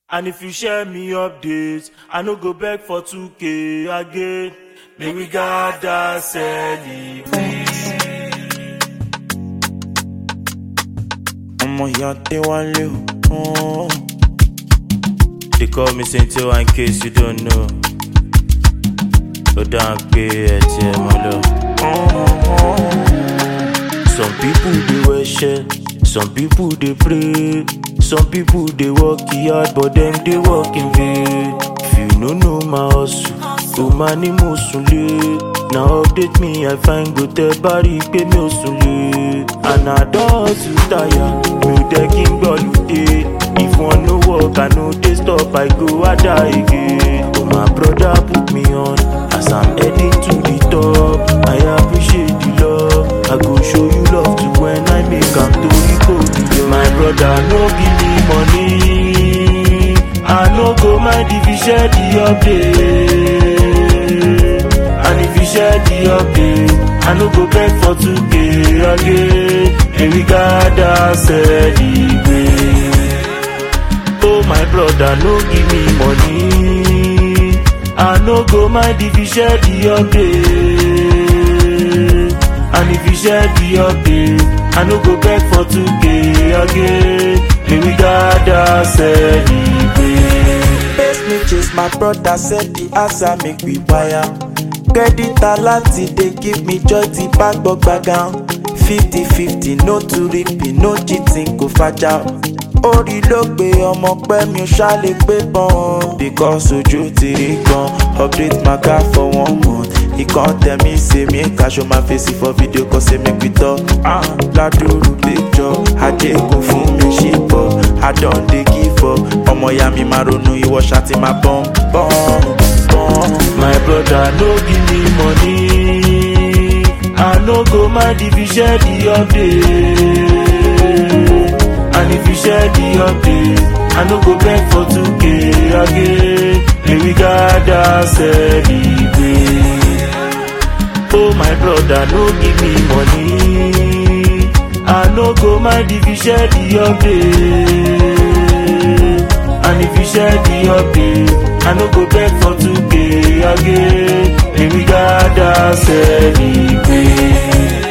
And if you share me updates, I no go beg for 2k again. May we gather celebrate. ọmọ ìyá Adéwálé o. They call me Saint-O in case you don't know. Ó dáa pé ẹ ti ẹ̀ mọ́ lọ. Some people dey worship, some people dey pray, some people dey work hard but dem dey work in vain. If you no know my hustle, o máa ní mo sùn lé. Na update me I find go tẹ bá rí i pé mi ò sùn lé. And I don hustle tire, mi ò dẹ́ kí n gbọ́ lùdé. If one no work, I no dey stop, I go ada again. Oh my brother put me on as I'm heading to the top. I appreciate the love. I go show you love too when I make am to the My brother no give me money. I no go mind if you share the update. And if you share the update, I no go beg for 2k again. And we gather celebrate. Oh my brother, no give me money. I no go mind if you share the update. And if you share the update, I no go beg for 2k again. May we gather celebrate. Best me chase my brother said the answer make we wire. Credit alert dey give me joy ti bá gbọ́ gbàgán. fifty fifty no to repeat no cheating kò fàjà. orí ló gbé ọmọ pẹ́ mi ò ṣàlè gbé bọ́n. because ojú ti rí gan update my car for one month. He come tell me say make I show my face for video cause say make we talk. Ah, ládùúrú picture ajé kò fún mi ṣì bọ̀. I don dey give up. ọmọ ìyá mi máa ronú ìwọ ṣáàtì máa bọ́n bọ́n bọ́n. My brother no give me money. I no go mind if you share the update. And if you share the update, I no go beg for 2k again. May we gather celebrate. Oh my brother no give me money. I no go mind if you share the update. And if you share the update, I no go beg for 2k again. May we gather celebrate.